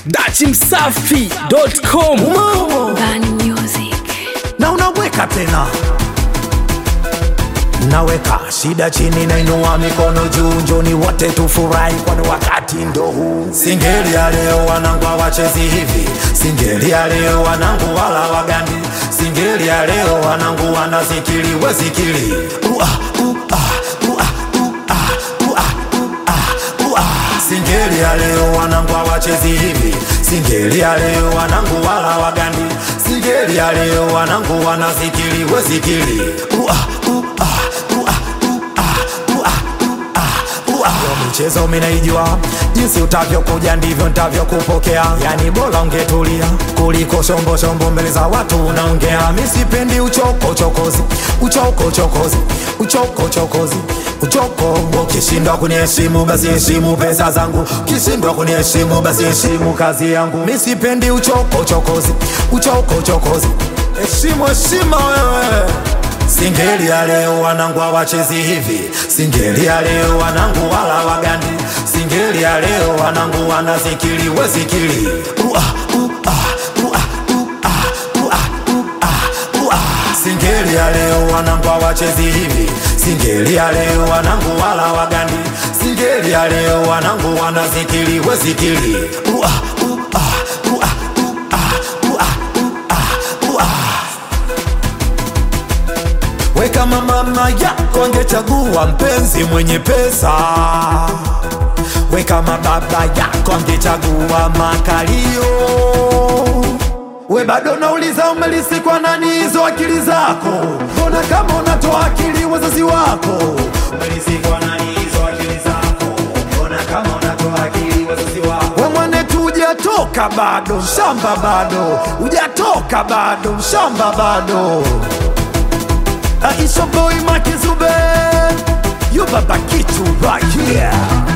dachimsafi.com Bani Music. na unaweka tena naweka shida chini nainua mikono juu njoni wote tufurahi kwani wakati ndo huu singeli ya leo wanangu hawachezi hivi singeli ya leo wanangu wala wagandi singeli ya leo wanangu wanazikili wezikili Ua, ua, ua, ua, ua, ua, ua. singeli ya leo wanangu hawachezi hivi singeli ya leo wanangu wala wagandi singeli ya leo wanangu wanazikili wezikili Ua, ua, ua, ua, ua, ua. Yo michezo minaijua jinsi utavyokuja ndivyo ntavyokupokea yani bora ungetulia kuliko shombo shombo mbele za watu unaongea misipendi uchoko chokozi uchoko chokozi uchoko chokozi uchoko ukishindwa kuniheshimu basi heshimu pesa zangu ukishindwa kuniheshimu basi heshimu kazi yangu misipendi uchoko chokozi uchoko chokozi heshimu heshima wewe Singeli ya leo wanangu hawachezi hivi, singeli ya leo wanangu wala wagandi, singeli ya leo wanangu wanazikili wezikili ua, ua, ua, ua, ua, ua, ua. Singeli ya leo wanangu hawachezi hivi, singeli ya leo wanangu wala wagandi, singeli ya leo wanangu wanazikili wezikili ua, ua, ua, ua, ua, ua. We kama mama yako angechagua mpenzi mwenye pesa, we kama baba yako angechagua makalio, we bado nauliza umelisikwa nani hizo akili zako? Mbona kama unatoa akili wazazi wako? Umelisikwa nani hizo akili zako? Mbona kama unatoa akili wazazi wako? We mwanetu hujatoka bado, shamba bado, hujatoka bado, shamba bado. Aisha boy Makizube You baba kitu right here